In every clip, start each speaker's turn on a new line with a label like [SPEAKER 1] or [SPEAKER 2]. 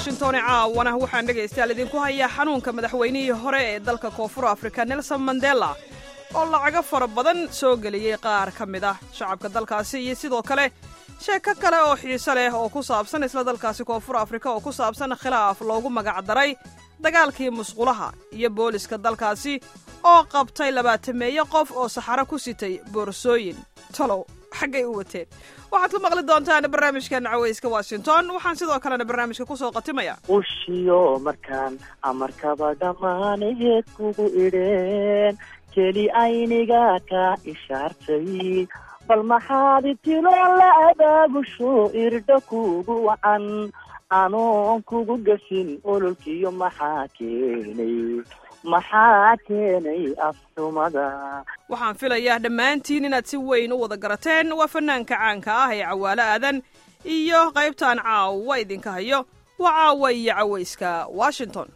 [SPEAKER 1] washington caawana waxaan dhegaystayaal idinku hayaa xanuunka madaxweynihii hore ee dalka koonfur afrika nelson mandela oo lacago fara badan soo geliyey qaar ka mid ah shacabka dalkaasi iyo sidoo kale sheeko kale oo xiise leh oo ku saabsan isla dalkaasi koonfur afrika oo ku saabsan khilaaf loogu magacdaray dagaalkii musqulaha iyo booliska dalkaasi oo qabtay labaatameeyo qof oo saxaro ku sitay boorsooyin talow xaggay u wateen waxaad ku maqli doontaan barnaamijkan cawayska washington waxaan sidoo kalena barnaamijka kusoo qatimaya
[SPEAKER 2] ushiyo markaan amarkaba dhammaanaheed kugu idheen keli ayniga ka ishaartay bal maxaad itilo la abaabusho irdha kugu wacan anoon kugu gasin ololkiyo maxaa keenay maxaa keenay afxumada
[SPEAKER 1] waxaan filayaa dhammaantiin inaad si weyn u wada garateen waa fanaanka caanka ah ee cawaalo aadan iyo qaybtaan caawa idinka hayo waa caawa iyo cawayska washington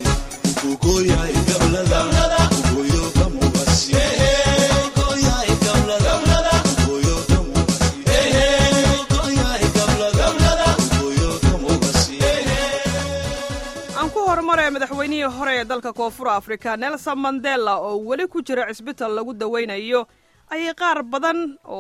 [SPEAKER 1] aan ku horumare madaxweynihii hore ee dalka koonfur afrika nelson mandela oo weli ku jira cisbital lagu dawaynayo ayay qaar badan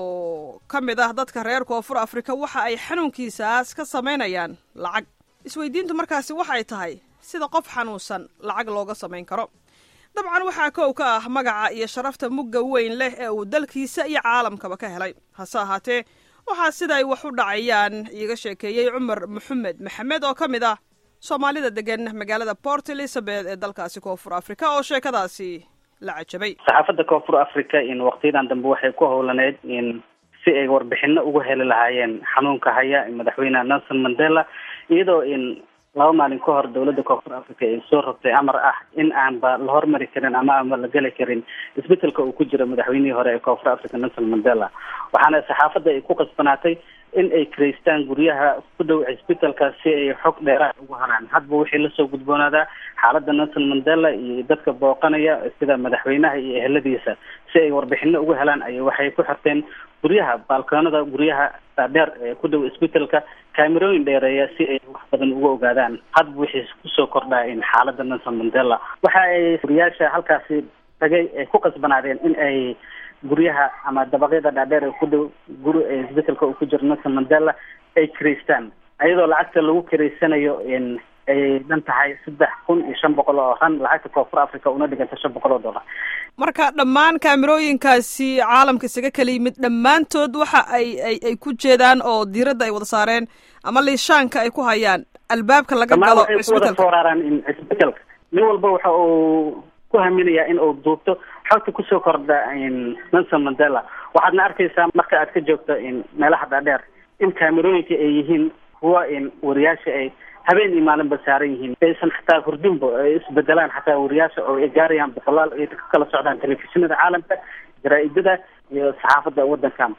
[SPEAKER 1] oo ka mid ah dadka reer koonfur afrika waxa ay xanuunkiisaas ka samaynayaan lacag isweydiintu markaasi waxay tahay sida qof xanuunsan lacag looga samayn karo dabcan waxaa kow ka ah magaca iyo sharafta mugga weyn leh ee uu dalkiisa iyo caalamkaba ka helay hase ahaatee waxaa siday wax u dhacayaan iiga sheekeeyey cumar maxamed maxamed oo ka mid ah soomaalida degan magaalada port elizabeth ee dalkaasi koonfur africa oo sheekadaasi la cajabay
[SPEAKER 3] saxaafadda koonfur africa in waqtiyadan dambe waxay ku howlaneyd in si ay warbixino uga heli lahaayeen xanuunka haya madaxweyne nelson mandela iyadoo in laba maalin ka hor dowladda koonfur africa ay soo rogtay amar ah in aanba la hormari karin ama aanba la geli karin isbetelka uu ku jiro madaxweynihii hore ee koonfur africa nelson mandela waxaana saxaafadda ay ku qasbanaatay in ay kiraystaan guryaha ku dhow cisbitalka si ay xog dheeraad ugu haraan hadba wixii lasoo gudboonaadaa xaaladda nelson mandela iyo dadka booqanaya sida madaxweynaha iyo eheladiisa si ay warbixino uga helaan ay waxay ku xirteen guryaha baalkoonada guryaha dhaadheer ee ku dhow isbitalka kaamerooyin dheereeya si ay wax badan uga ogaadaan hadba wixii kusoo kordhaa in xaaladda nelson mandela waxa ay guriyaasha halkaasi tagay ay ku qasbanaadeen in ay guryaha ama dabaqyada dhaadheer ee ku dhow guri isbetelka uu ku jiro nelson mandela ay kiraystaan iyadoo lacagta lagu kiraysanayo in ay dhan tahay saddex kun iyo shan boqol oo ran lacagta koonfur africa una dhiganta shan boqol oo dollar
[SPEAKER 1] marka dhammaan kaamerooyinkaasi caalamka isaga kala yimid dhammaantood waxa ay ay ay ku jeedaan oo diiradda ay wada saareen ama liishaanka ay ku hayaan albaabka laga galo
[SPEAKER 3] waxay ku wada fooraraan in isbetelka nin walba waxa uu ku haminayaa in uu duubto xogta kusoo kordha in nelson mandela waxaadna arkaysaa marka aad ka joogto in meelaha dhaadheer in kaamerooyinka ay yihiin kuwa in wariyaasha ay habeen iyo maalinba saaran yihiin aysan xataa hurdinba ay isbedelaan xataa wariyaasha oo ay gaarayaan boqolaal ay ka kala socdaan telefishinada caalamka jaraa-idada iyo saxaafadda waddankan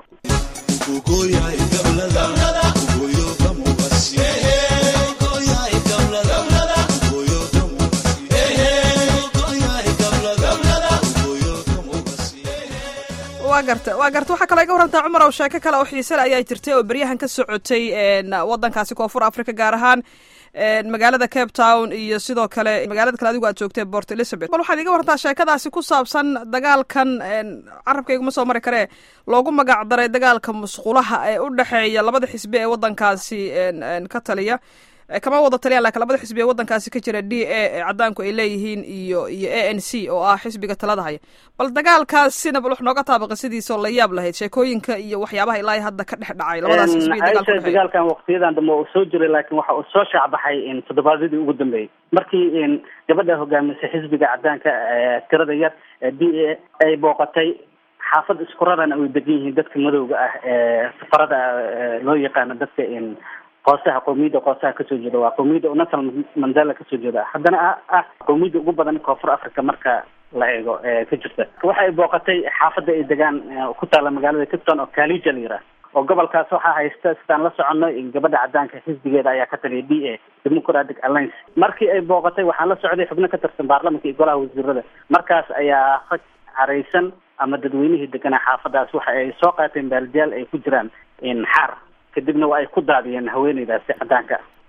[SPEAKER 1] waa garta waa garta waxaa kaloo iga warantaa cumar oo sheeko kale oo xiisale ayaa jirtay oo beryahan ka socotay waddankaasi koonfur africa gaar ahaan magaalada cape town iyo sidoo kale magaalada kale adigu aad joogtay port elizabeth bal waxaad iga warantaa sheekadaasi ku saabsan dagaalkan carabkayguma soo mari karee loogu magac daray dagaalka musqulaha ee u dhexeeya labada xisbi ee waddankaasi ka taliya kama wada taliyaan lakin labada xisbi ee waddankaasi ka jira d a ee caddaanku ay leeyihiin iyo iyo a n c oo ah xisbiga talada haya bal dagaalkaasina bal wax nooga taabaqay sidiisoo la yaab lahayd sheekooyinka iyo waxyaabaha ilaa hadda ka dhex dhacay labadaas xisbi
[SPEAKER 3] aisha dagaalkan waqtiyadan dambe uu soo jiray laakiin waxa uu soo shaacbaxay in toddobaadyadii ugu dambeeyey markii in gabadha hogaamisay xisbiga caddaanka tirada yar ee d a ay booqatay xaafad isku raran ay degan yihiin dadka madowga ah ee safarada loo yaqaano dadka in qoosaha qowmiyadda qoosaha kasoo jeeda waa qowmiyadda u nelson mandela kasoo jeeda haddana ah qowmiyadda ugu badan koonfur africa marka la eego ee ka jirta waxa ay booqatay xaafadda ay degaan ku taalla magaalada capton oo kalija la yiraah oo gobolkaas waxaa haysta sidaan la soconno gabadha caddaanka xisbigeeda ayaa ka taliya d a democratic alliance markii ay booqatay waxaan la socday xubno ka tirsan baarlamanka iyo golaha wasiirada markaas ayaa rag caraysan ama dadweynihii deganaa xaafadaas waxa ay soo qaateen baaldiyaal ay ku jiraan xaar kadibna waa ay ku daadiyeen haweeneydaasi caddaanka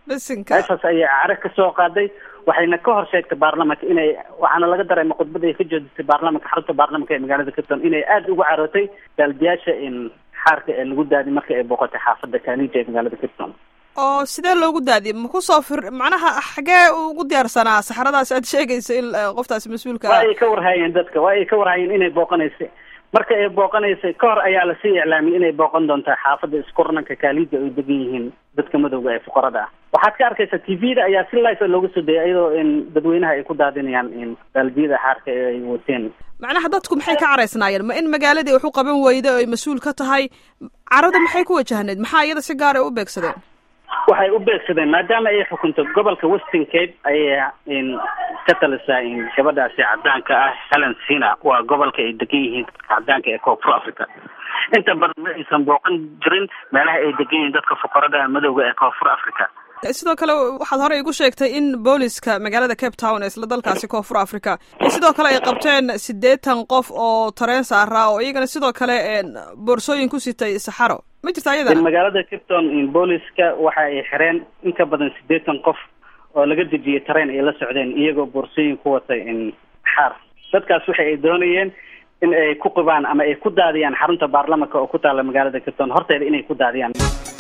[SPEAKER 1] bisinka
[SPEAKER 3] meeshaas ayay caro ka soo qaaday waxayna ka hor sheegtay baarlamanka inay waxaana laga dareema khudbada ay ka jeedisay baarlamanka xarunta baarlamanka ee magaalada capton inay aada ugu carootay baaldiyaasha in xaarka ee lagu daadi marka ay booqatay xaafada kanija ee magaalada capton
[SPEAKER 1] oo sidee loogu daadiyay ma kusoo fir macnaha xagee ugu diyaarsanaa saxradaas aad sheegaysa in qoftaasi mas-uulka
[SPEAKER 3] waa ay ka warhaayeen dadka waa ay ka warhaayeen inay booqanaysay marka ay booqanaysay ka hor ayaa lasii iclaamiyay inay booqan doontaa xaafada iskurananka kaalida ay degan yihiin dadka madowga ee fuqarada ah waxaad ka arkaysaa t v da ayaa si life looga soo dayay iyadoo in dadweynaha ay ku daadinayaan in baaldiyada xaarka ee ay wateen
[SPEAKER 1] macnaha dadku maxay ka caraysnaayeen ma in magaaladii wax u qaban weyda ay mas-uul ka tahay carada maxay ku wajahneyd maxaa iyada si gaar ay u beegsadeen
[SPEAKER 3] waxay u beegsadeen maadaama ay xukunto gobolka western cape ayay in ka talisaa in gabadhaasi cadaanka ah helen sina waa gobolka ay degan yihiin dadka cadaanka ee koonfur africa inta badan ma aysan booqan jirin meelaha ay degan yihiin dadka fuqarada madowga ee koonfur africa
[SPEAKER 1] sidoo kale waxaad horey igu sheegtay in booliska magaalada cape town ee isla dalkaasi koonfur africa sidoo kale ay qabteen siddeetan qof oo tareen saaraa oo iyagana sidoo kale boorsooyin ku sitay saxaro ma jirta ayadana
[SPEAKER 3] magaalada capton in booliska waxa ay xireen in ka badan siddeetan qof oo laga dejiyay tareen ay la socdeen iyagoo boorsooyin ku watay in xaar dadkaas waxa ay doonayeen in ay ku qibaan ama ay ku daadiyaan xarunta baarlamanka oo ku taala magaalada capton horteeda inay ku daadiyaan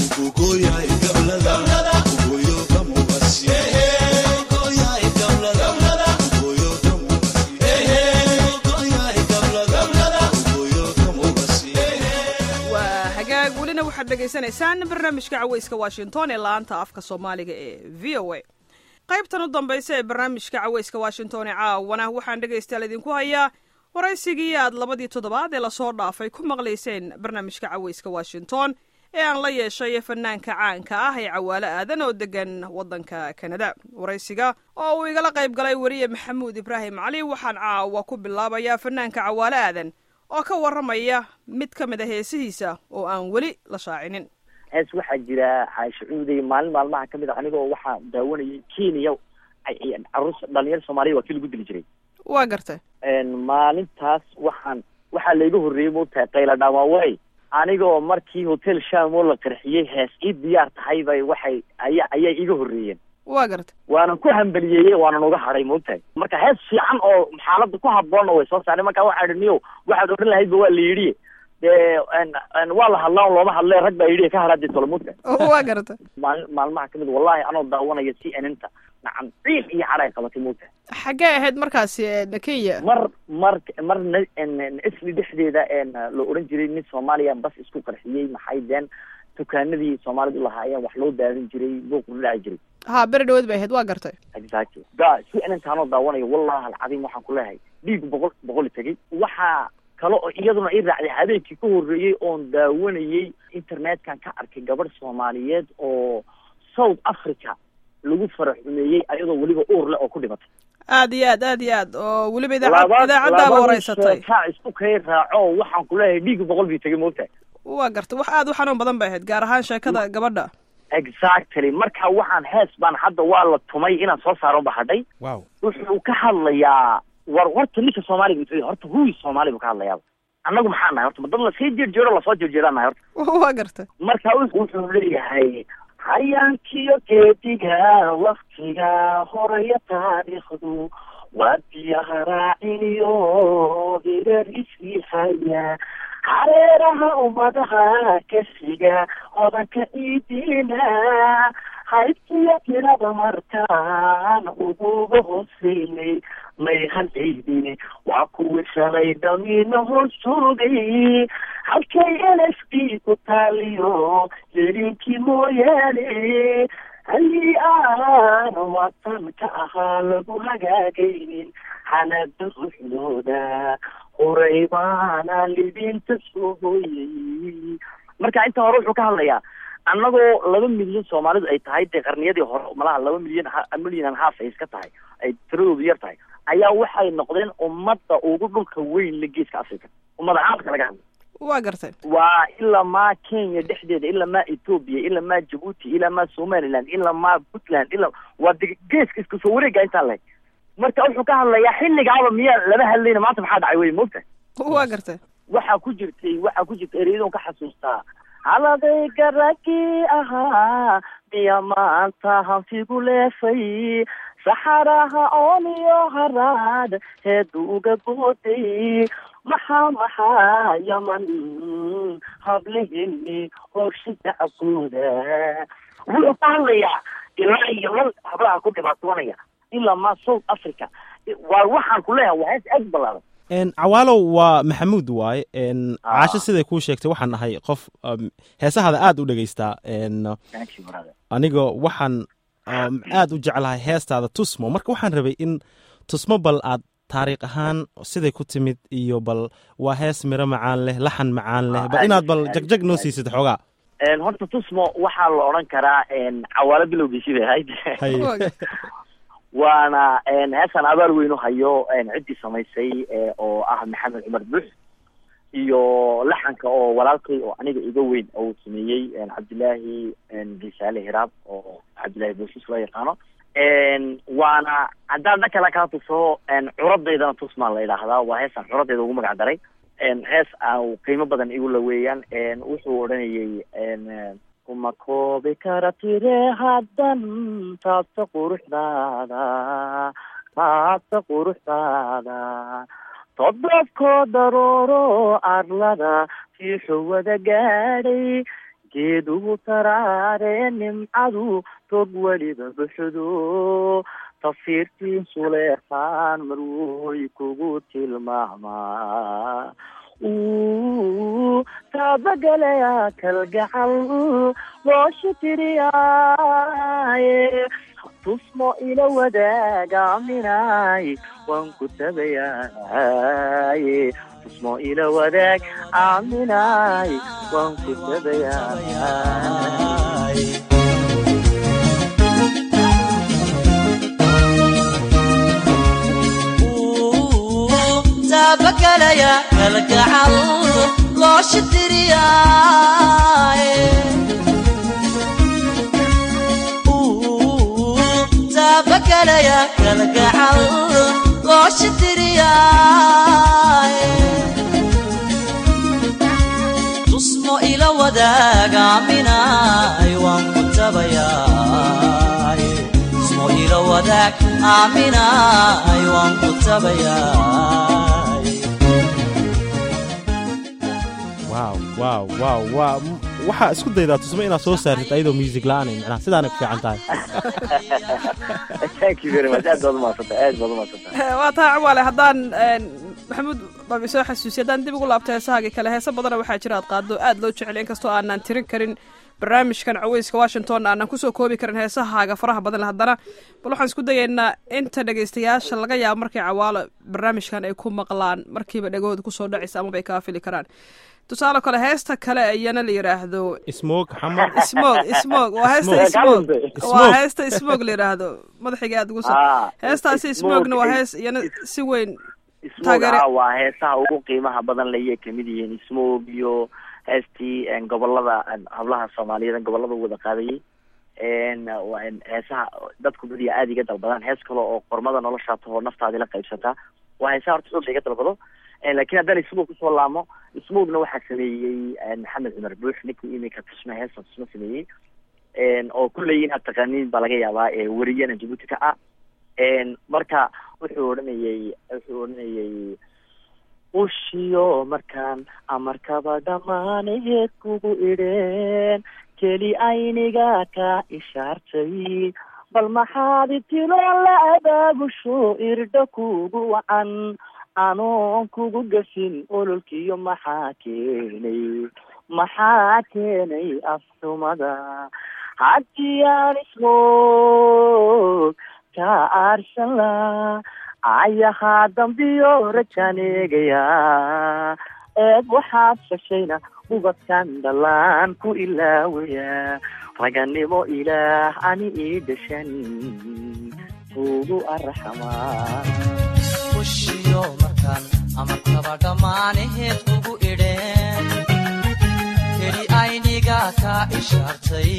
[SPEAKER 1] waa hagaag welina waxaad dhegaysanaysaan barnaamijka caweyska washington ee laanta afka soomaaliga ee v o a qaybtan u dambaysa ee barnaamijka caweyska washington ee caawana waxaan dhegaystayaal idinku hayaa waraysigii aad labadii toddobaad ee lasoo dhaafay ku maqlayseen barnaamijka caweyska washington ee aan la yeeshay fanaanka caanka ah ee cawaalo aadan oo degan waddanka kanada waraysiga oo uu igala qayb galay weriye maxamuud ibraahim cali waxaan caawa ku bilaabayaa fanaanka cawaalo aadan oo ka warramaya mid ka mid a heesihiisa oo aan weli la shaacinin
[SPEAKER 2] hees waxaa jira xaasho cuuday maalin maalmaha kamid a anigoo waxaa daawanayay kenya caruur dhalinyaro soomaaliya waa kii lagu dili jiray
[SPEAKER 1] waa gartay
[SPEAKER 2] maalintaas waxaan waxaa layga horreeyey moogtahay qayla dhaamaawey anigoo markii hotel shamoo la qarxiyey hees ii diyaar tahay bay waxay aya ayay iga horreeyeen
[SPEAKER 1] waa gartay
[SPEAKER 2] waanan ku hambaliyeeyey waanan uga hadhay moogtahay marka hees fiican oo xaaladda ku haboonna way soo saareen marka waxaa idhi niyow waxaad odhan lahaydba waa la yidhi dee waa la hadlaa looma hadle rag baa yidhi ka hadhaadee tolomoodka
[SPEAKER 1] waa gartay
[SPEAKER 2] maali maalmaha kamid wallahi anoo daawanaya c n n ta nacam ciil iyo cadhay qabatay moogtahay
[SPEAKER 1] xaggee ahayd markaasi kenya
[SPEAKER 2] mar mar mar isli dhexdeeda la odhan jiray nin soomaaliya bas isku qarxiyey maxay deen dukaanadii soomaalidu lahaayeen wax loo daadin jiray buuqu dhaci jiray
[SPEAKER 1] ha beri dhawood bay ahayd waa gartay
[SPEAKER 2] exactly ga c n n taanoo daawanayo wallahi alcadiim waxaan ku leeyahay dhiig boqol boqol tegey waxaa kale oo iyaduna i raacday habeenkii ka horreeyey oon daawanayey internetkan ka arkay gabadh soomaaliyeed oo south africa lagu farax xumeeyey ayadoo weliba uur leh oo ku dhimatay
[SPEAKER 1] aad iyo aad aad iyo aad oo weliba idaacad idaacaddaaba wareysatay
[SPEAKER 2] kaa isku kay raaco waxaan ku leeyahay dhiig boqol bii tegay moogtahay
[SPEAKER 1] waa gartay wax aad u xanuun badan bay ahayd gaar ahaan sheekada gabadha
[SPEAKER 2] exactly marka waxaan hees baan hadda waa la tumay inaan soo saaro ba hadhay
[SPEAKER 4] wow
[SPEAKER 2] wuxuu ka hadlayaa war horta ninka soomaaliga wuxuu horta huwi soomaali buu ka hadlayaa annagu maxaa nahay horta ma dad lasii jeerjeero lasoo jeerjeedaan nahay horta
[SPEAKER 1] waa gartay
[SPEAKER 2] marka wuxuu leeyahay hayaankiyo geediga waktiga horaya taariikhdu waa biyaha raaciniyo hireer isii haya hareeraha ummadaha kasiga hodanka iidiina haybtiyo tirada markaan uguga hooseynay may halciydine waa kuwii shalay dhamiina hoos joogay halkay l s d ku taaliyo jerinkii mooyaane halii aan watan ka ahaa lagu hagaagaynin xanada ruxdooda horay baana libinta soo hooyay marka inta hore wuxuu ka hadlayaa annagoo laba milyan soomaalidu ay tahay dee qarniyadii hore malaha laba milyan milyan and half ay iska tahay ay tiradoodu yar tahay ayaa waxay noqdeen ummadda ugu dhulka weyn la geeska africa ummada caalamka laga hadla
[SPEAKER 1] waa gartay
[SPEAKER 2] waa ilaa maa kenya dhexdeeda ilaa maa ethoopia ilaa maa jabuuti ilaa maa somaliland ilaa maa puntland ilaa waa de geeska isku soo wareega intaa leg marka wuxuu ka hadlayaa xilligaaba miyaa lama hadlayna maanta maxaa dhacay wey moogta
[SPEAKER 1] waa gartay
[SPEAKER 2] waxaa ku jirtay waxaa ku jirta ereyadon ka xasuustaa haladayga raggii ahaa miya maanta hanfigu leefay saxaraha ooniyo haraad heedu uga booday maxaa maxaa yaman hablihini horsha dacabkooda wuxuu ka hadlayaa ilaa iyo lan hablaha ku dhibaatoonaya ilaa ma south africa waa waxaan ku leeyahay waa hees aad balaadan
[SPEAKER 4] n cawaalow waa maxamuud waaye n caasho siday kuu sheegtay waxaan ahay qof um, heesahada aad u dhegaystaa n
[SPEAKER 2] thank you brother
[SPEAKER 4] aniga waxaan um, aad u jeclahay heestaada tusmo marka waxaan rabay in tusmo bal aad taariikh ahaan siday ku timid iyo bal waa hees miro macaan leh laxan macaan leh bal inaad bal jagjag noo siisid xoogaa
[SPEAKER 2] Een, horta tusmo waxaa la odhan karaa een, cawaalo bilowgiisii bay ahayd
[SPEAKER 4] Hay.
[SPEAKER 1] Waa gartay.
[SPEAKER 2] waana een, heestan abaal weyn u hayo een, ciddii samaysay ee, oo ah maxamed cumar buux iyo laxanka oo walaalkay oo aniga iga weyn oo uu sameeyey een, cabdilaahi een, gisaale hiraab oo cabdilaahi booshiis loo yaqaano een, waana haddaan dhan kale kaa tuso een, curadaydana tusmaa la yidhaahdaa waa heestan curadayda ugu magac daray een, hees aan qiimo badan igu la weeyaan een, wuxuu odhanayay een, kuma koobi kara tire haddan taabta quruxdaada taabta quruxdaada todobkoo darooro arlada fiixu wada gaadhay geedugu taraare nimcadu tog weliba buxdo tafiirtiin suleeqaan marwoy kugu tilmaamaa uu taabagelaya kalgacal loosha tiriyaaye tusmo ila wadaaga-aaminaay waan ku tabayaaye tusmo ila wadaag aaminaay waan ku tabayaay
[SPEAKER 5] taabagalaya kalgacal loosha tiriyaaye taabagalaya kalgacal loosha tiriyaaye tusmo ila wadaagaaminaay waan ku tabayaaye tusmo ila wadaag aaminaay waan ku tabayaay
[SPEAKER 4] waaw waaw waaw waa waxaa isku daydaa tusmo inaad soo saartid ayadoo music la-aanay macnaha sidaana ku fiican tahay
[SPEAKER 2] thank you very much aad baad umaadsantahay aad baad umaadsantahay
[SPEAKER 1] waa taa cawaale haddaan een, maxamuud babi soo xasuusiy haddaan dib ugu laabto heesahaagii kale heese badana waxaa jira aad qaado aad loo jecel inkastoo aanan tirin karin barnaamijkan caweyska washington aanan kusoo koobi karin heesahaaga faraha badan leh haddana bal waxaan isku dayaynaa inta dhegaystayaasha laga yaabo markay cawaalo barnaamijkan ay ku maqlaan markiiba dhegahooda kusoo dhacaysa amaba ay kaa fili karaan tusaale kale heesta kale iyana la yidhaahdo
[SPEAKER 4] smoog xamar
[SPEAKER 1] smog smog waa heesta
[SPEAKER 4] Smoke.
[SPEAKER 1] smog
[SPEAKER 4] Smoke.
[SPEAKER 1] waa heesta smog la yidhaahdo madaxiga aad ugu sa
[SPEAKER 2] Ah,
[SPEAKER 1] heestaasi
[SPEAKER 2] smoke,
[SPEAKER 1] smogna waa
[SPEAKER 2] eh,
[SPEAKER 1] hees iyana si weyn
[SPEAKER 2] smoog
[SPEAKER 1] Taageere-
[SPEAKER 2] ah waa heesaha ugu qiimaha badan layay kamid yihiin smoog iyo heestii een, gobolada een, hablaha soomaaliyeed gobolada wada qaadayay een, waa een, heesaha dadku badiya aada iga dalbadaan hees kale oo qormada noloshaa tahoo naftaadi la qaybsataa waa heesaha horta xoog la iga dalbado Een, laakiin haddaan smoog kusoo laamo smoogna waxaa sameeyey een, maxamed cumar buux ninkii imika tusma heesta tusma sameeyey een, oo kulley inaad taqaaniin baa laga yaabaa ee wariyana jabuuti ka ah een, marka wuxuu odhanayay wuxuu odhanayay ushiyo markaan amarkaba dhamaaneed kugu idheen keli ayniga ka ishaartay bal maxaad itilo la abaabusho irdho kugu wacan anoon kugu gafin ololkiyo maxaa keenay maxaa keenay afxumada haddii aan ismoog ka aarsan la ayahaa dambiyo rajaan eegayaa eed waxaad fashayna ubadkan dhalaan ku ilaawaya raganimo ilaah ani ii dhashan ugu arxamaa
[SPEAKER 5] ushiyo markaan amarkaba dhammaanaheed kugu idheen keli ayniga ka ishaartay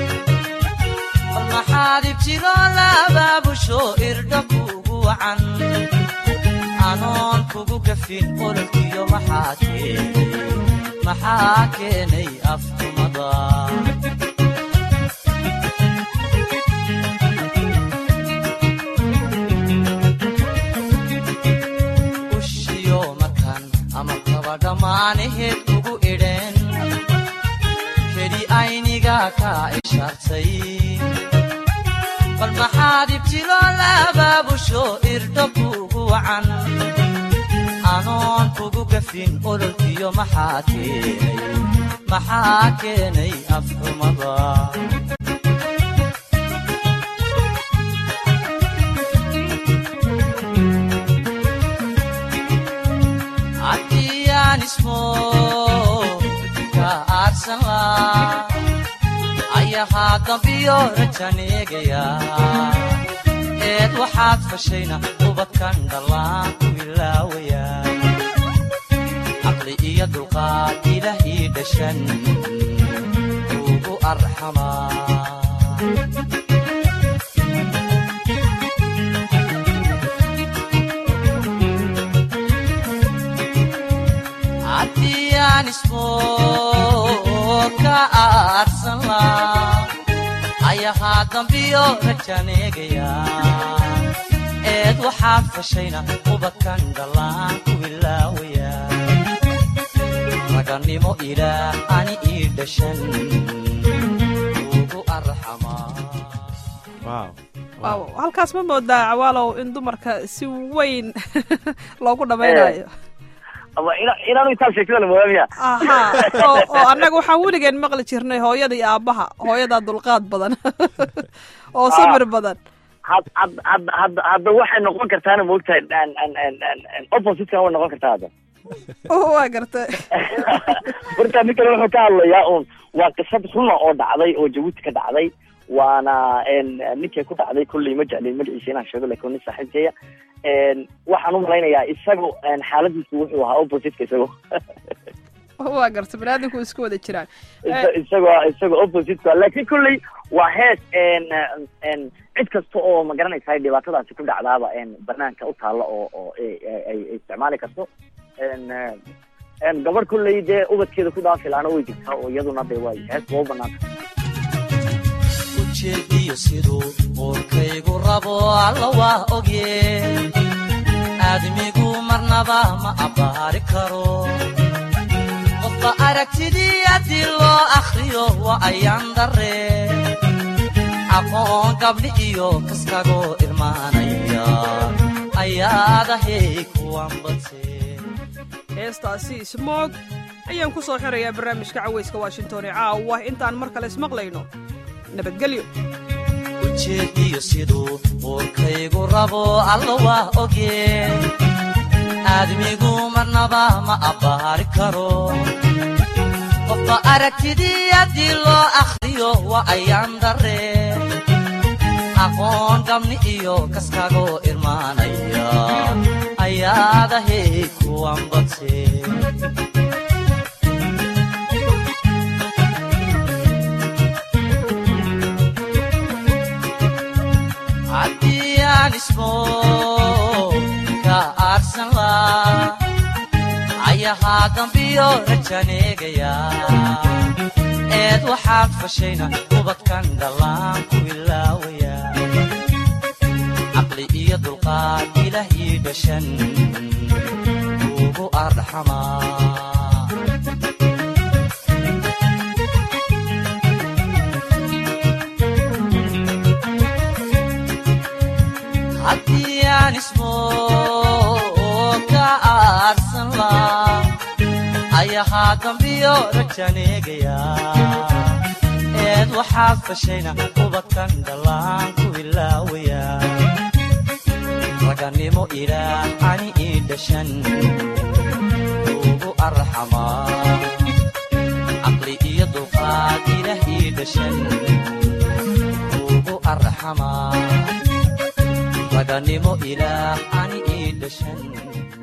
[SPEAKER 5] bal maxaad ibtidoo la abaabusho irdho kuugu wacan anoon kugu gafin ololkiyo maxaa keenay maxaa keenay afxumada ushiyo markan ama kaba dhammaanaheed ugu idheen keli ayniga kaa ishaartay bal maxaad ibtilo labaabusho irdho kuugu wacan anoon kugu gafin ololkiyo maxaa keenay maxaa keenay afxumada haddiyaan ismo ka aarsan laa ayahaa dambiyo rajaneegaya eed waxaad fashayna ubadkan dhallaan ku ilaawaya caqli iyo dulqaad ilaahi dhashan ugu arxamaa haddiyaan ismo ka aarsan laa ayahaa dambiyo rajaneegaya eed waxaad fashayna ubadkan dhallaan ku ilaawaya ragannimo ilaah ani ii dhashan ugu arxamaa
[SPEAKER 4] wow
[SPEAKER 1] waaw halkaas ma moodaa cawaalow in dumarka si weyn loogu dhammaynayo
[SPEAKER 2] ama ina inaanu intaa sheegtada la moodaa
[SPEAKER 1] aha oo oo annaga waxaan weligeen maqli jirnay hooyada iyo aabbaha hooyadaa dulqaad badan oo samir badan
[SPEAKER 2] had had had had hadda waxay noqon kartaana moogtahay an an an an an opposite-kan way noqon kartaa hadda
[SPEAKER 1] waa gartay
[SPEAKER 2] horta nin kale wuxuu ka hadlayaa un waa qisad runa oo dhacday oo jabuuti ka dhacday waana ninkay ku dhacday kulley ma jeclin magaciisa inaan sheego lakin nin saaxiibkeeya waxaan u malaynayaa isagu xaaladiisu wuxuu ahaa opposite-ka isago
[SPEAKER 1] waa gartay baniaadamku isku wada jiraan
[SPEAKER 2] Isa- isagoo isagoo opposite-ka lakin kulley waa hees n cid kasta oo ma garanaysa dhibaatadaasi ku dhacdaaba banaanka u taalla oo oo ay ay- ay isticmaali karto n n gabadh kulley dee ubadkeeda ku dhaafilaana way jirtaa oo iyaduna de way hees loo banaanta
[SPEAKER 5] ujeediyo siduu uurkaygu rabo alla waa ogye aadmigu marnaba ma abbaari karo qofba aragtidii haddii loo akhriyo waa ayaan darre aqoon gabdhi iyo kaskagoo irmaanaya ayaadahay kuwan badse
[SPEAKER 1] heestaasi ismoog ayaan ku soo xirayaa barnaamijka cawayska washington ee caawa intaan mar kale ismaqlayno nabadgelyo
[SPEAKER 5] ujeediyo siduu uurkaygu rabo alla waa ogye aadmigu marnaba ma abbaari karo qofba aragtidii haddii loo akhriyo waa ayaan darre aqoon gabni iyo kaskagoo irmaanaya ayaadahay kuwan badse haddii aan ismo ka aarsan laa ayahaa dambiyo rajaneegaya eed waxaad fashayna ubadkan dhallaan ku ilaawaya caqli iyo dulqaad ilaah ii dhashan ugu arxamaa haddii aan ismo ka aarsan laa ayahaa dambiyo rajaneegaya eed waxaad fashayna ubadkan dhallaan ku ilaawaya ragannimo ilaah ani ii dhashan ugu arxamaa caqli iyo dulqaad ilaah ii dhashan ugu arxamaa raganimo ilaah ani ii dhashan